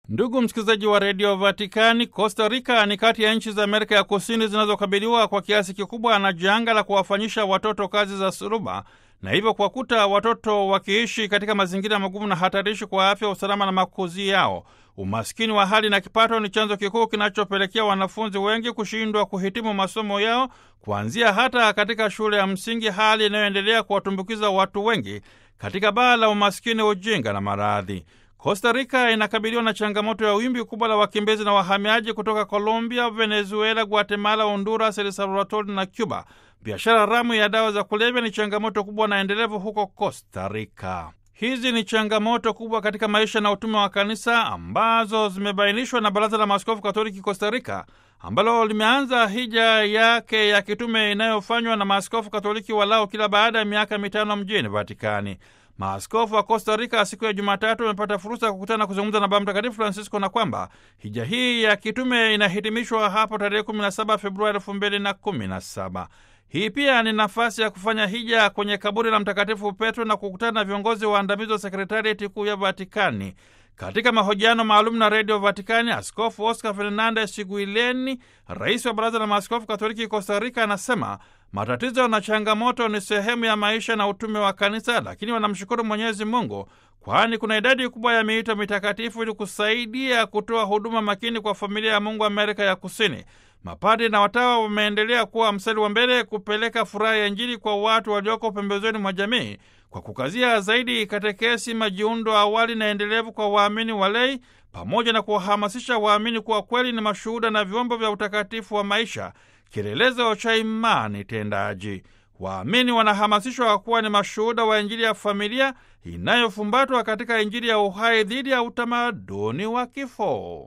Ndugu msikilizaji wa redio Vatikani, Costa Rica ni kati ya nchi za Amerika ya Kusini zinazokabiliwa kwa kiasi kikubwa na janga la kuwafanyisha watoto kazi za suruba na hivyo kuwakuta watoto wakiishi katika mazingira magumu na hatarishi kwa afya, usalama na makuzi yao. Umaskini wa hali na kipato ni chanzo kikuu kinachopelekea wanafunzi wengi kushindwa kuhitimu masomo yao, kuanzia hata katika shule ya msingi, hali inayoendelea kuwatumbukiza watu wengi katika baa la umaskini, ujinga na maradhi. Costa Rica inakabiliwa na changamoto ya wimbi kubwa la wakimbizi na wahamiaji kutoka Colombia, Venezuela, Guatemala, Honduras, El Salvador na Cuba. Biashara haramu ya dawa za kulevya ni changamoto kubwa na endelevu huko Costa Rica. Hizi ni changamoto kubwa katika maisha na utume wa kanisa ambazo zimebainishwa na Baraza la Maaskofu Katoliki Costa Rica ambalo limeanza hija yake ya kitume inayofanywa na maaskofu Katoliki walao kila baada ya miaka mitano mjini Vatikani. Maaskofu wa Costa Rica siku ya Jumatatu wamepata fursa ya kukutana na kuzungumza na Baba Mtakatifu Francisco na kwamba hija hii ya kitume inahitimishwa hapo tarehe 17 Februari 2017. Hii pia ni nafasi ya kufanya hija kwenye kaburi la Mtakatifu Petro na kukutana na viongozi waandamizi wa sekretarieti kuu ya Vatikani. Katika mahojiano maalum na redio Vatikani, Askofu Oscar Fernandez Chiguileni, rais wa Baraza la Maaskofu Katoliki Costa Rica, anasema matatizo na changamoto ni sehemu ya maisha na utume wa kanisa, lakini wanamshukuru Mwenyezi Mungu kwani kuna idadi kubwa ya miito mitakatifu ili kusaidia kutoa huduma makini kwa familia ya Mungu Amerika ya Kusini. Mapadi na watawa wameendelea kuwa mstari wa mbele kupeleka furaha ya Injili kwa watu walioko pembezoni mwa jamii kwa kukazia zaidi katekesi, majiundo awali na endelevu kwa waamini walei, pamoja na kuwahamasisha waamini kuwa kweli ni mashuhuda na vyombo vya utakatifu wa maisha, kielelezo cha imani tendaji. Waamini wanahamasishwa kuwa ni mashuhuda wa Injili ya familia inayofumbatwa katika Injili ya uhai dhidi ya utamaduni wa kifo.